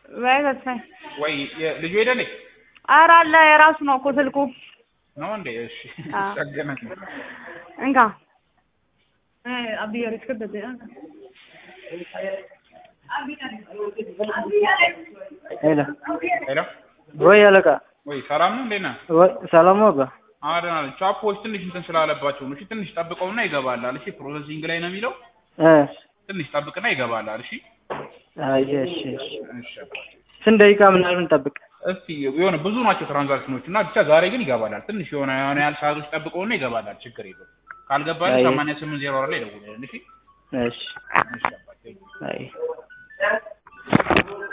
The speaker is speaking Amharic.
ወይ ተስፋዬ ወይ የ- ልጁ ሄደ እንዴ? ኧረ አለ የራሱ ነው እኮ ስልኩ ነው እንዴ? እሺ አዎ። ጸገነት እንካ አብዬ ሪስክበት ሄሎ ሄሎ ወይ አለቃ ወይ ሰላም ነው እንዴት ነህ? ወይ ሰላም ነው አባ አደና ቻፖች ትንሽ እንትን ስላለባቸው ነው። እሺ ትንሽ ጠብቀውና ይገባላል። እሺ ፕሮሰሲንግ ላይ ነው የሚለው። እ ትንሽ ጠብቅና ይገባላል። እሺ አይ እሺ እሺ እሺ ስንት ደቂቃ ምናምን ጠብቅ እስቲ የሆነ ብዙ ናቸው ትራንዛክሽኖች እና ብቻ ዛሬ ግን ይገባላል። ትንሽ የሆነ የሆነ ያህል ሰዓቶች ጠብቀውና ይገባላል። ችግር የለውም። ካልገባልህ አይ። ሰማንያ ስምንት ዜሮ አራት ላይ ደውልልን። እሺ እሺ እሺ አባቴ። አይ